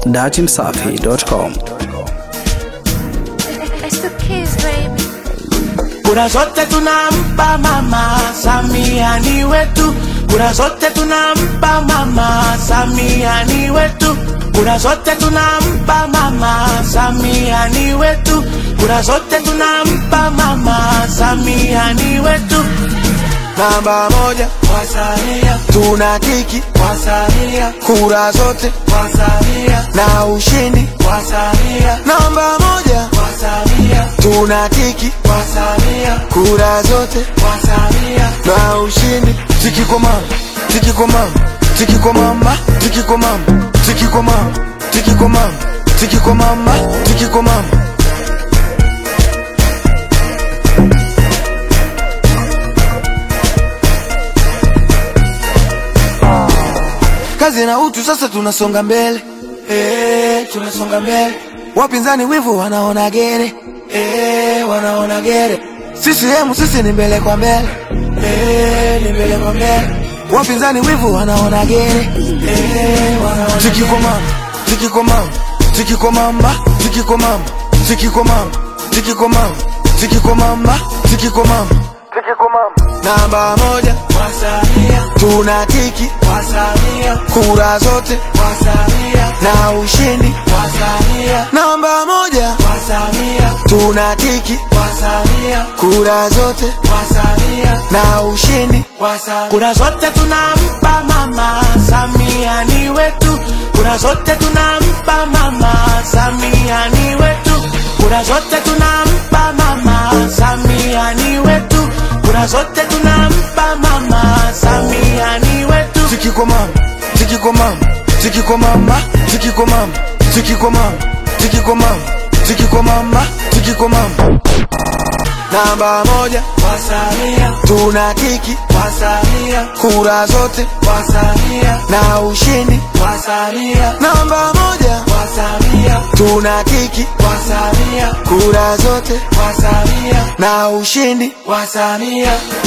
datimsafi.com. It's the kids, baby. Kura zote tunampa mama Samia ni wetu, kura zote tunampa mama Samia ni wetu, kura zote tunampa mama Samia ni wetu, kura zote tunampa mama Samia ni wetu. Namba moja kwa Samia, tuna tiki kwa Samia, kura zote kwa Samia na ushindi kwa Samia. Namba moja kwa Samia, tuna tiki kwa Samia, kura zote kwa Samia na ushindi. Tiki kwa mama, tiki kwa mama, tiki kwa mama, tiki kwa mama, tiki kwa mama, tiki kwa mama, tiki kwa mama, tiki kwa mama. kazi na utu, sasa tunasonga mbele eh, tunasonga mbele. Wapinzani wivu wanaona gere eh, wanaona gere. CCM sisi ni mbele kwa mbele eh, ni mbele kwa mbele. Wapinzani wivu wanaona gere eh, wanaona tiki kwa mama, tiki kwa mama, tiki kwa mama, tiki kwa mama, tiki kwa mama, tiki kwa mama, tiki kwa mama, tiki kwa mama, tiki kwa mama. Namba moja kwa Samia, tuna tiki kwa Samia, kura zote kwa Samia na ushindi kwa Samia. Namba moja kwa Samia, tuna tiki kwa Samia, kura zote kwa Samia na ushindi kwa Samia. Kura zote tunampa mama Samia ni wetu, kura zote tunampa mama Samia ni wetu, kura zote tunampa mama Samia ni wetu kura zote tunampa mama Samia ni wetu. Tiki kwa mama, tiki kwa mama, tiki kwa mama, tiki kwa mama, tiki kwa mama, tiki kwa mama, tiki kwa mama, tiki kwa mama. Namba moja kwa Samia, tuna tiki kwa Samia, kura zote kwa Samia na ushindi kwa Samia. Namba moja kwa Samia, tuna tiki kwa Samia, kura zote kwa Samia na ushindi kwa Samia.